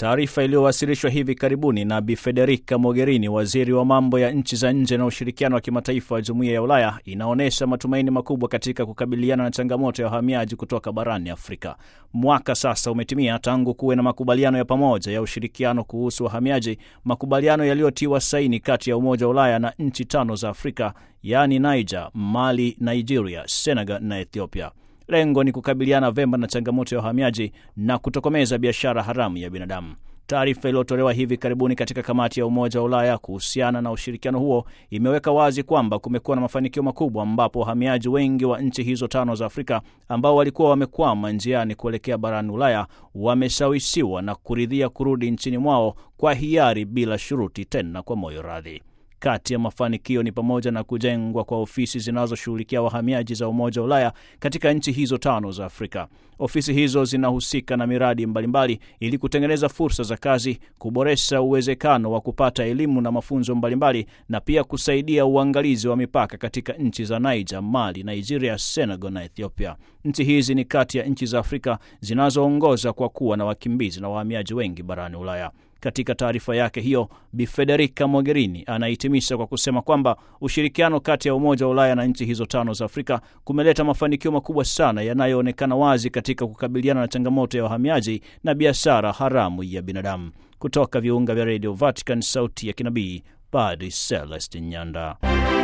Taarifa iliyowasilishwa hivi karibuni na Bi Federica Mogherini, waziri wa mambo ya nchi za nje na ushirikiano wa kimataifa wa Jumuiya ya Ulaya, inaonyesha matumaini makubwa katika kukabiliana na changamoto ya wahamiaji kutoka barani Afrika. Mwaka sasa umetimia tangu kuwe na makubaliano ya pamoja ya ushirikiano kuhusu wahamiaji, makubaliano yaliyotiwa saini kati ya Umoja wa Ulaya na nchi tano za Afrika, yaani Niger, Mali, Nigeria, Senegal na Ethiopia. Lengo ni kukabiliana vema na changamoto ya uhamiaji na kutokomeza biashara haramu ya binadamu. Taarifa iliyotolewa hivi karibuni katika kamati ya Umoja wa Ulaya kuhusiana na ushirikiano huo imeweka wazi kwamba kumekuwa na mafanikio makubwa, ambapo wahamiaji wengi wa nchi hizo tano za Afrika ambao walikuwa wamekwama njiani kuelekea barani Ulaya wameshawishiwa na kuridhia kurudi nchini mwao kwa hiari bila shuruti, tena kwa moyo radhi. Kati ya mafanikio ni pamoja na kujengwa kwa ofisi zinazoshughulikia wahamiaji za Umoja wa Ulaya katika nchi hizo tano za Afrika. Ofisi hizo zinahusika na miradi mbalimbali ili kutengeneza fursa za kazi, kuboresha uwezekano wa kupata elimu na mafunzo mbalimbali, na pia kusaidia uangalizi wa mipaka katika nchi za Niger, Mali, Nigeria, Senegal na Ethiopia. Nchi hizi ni kati ya nchi za Afrika zinazoongoza kwa kuwa na wakimbizi na wahamiaji wengi barani Ulaya. Katika taarifa yake hiyo, Bi Federica Mogherini anahitimisha kwa kusema kwamba ushirikiano kati ya Umoja wa Ulaya na nchi hizo tano za Afrika kumeleta mafanikio makubwa sana yanayoonekana wazi katika kukabiliana na changamoto ya wahamiaji na biashara haramu ya binadamu. Kutoka viunga vya redio Vatican, sauti ya kinabii, Padri Celestin Nyanda.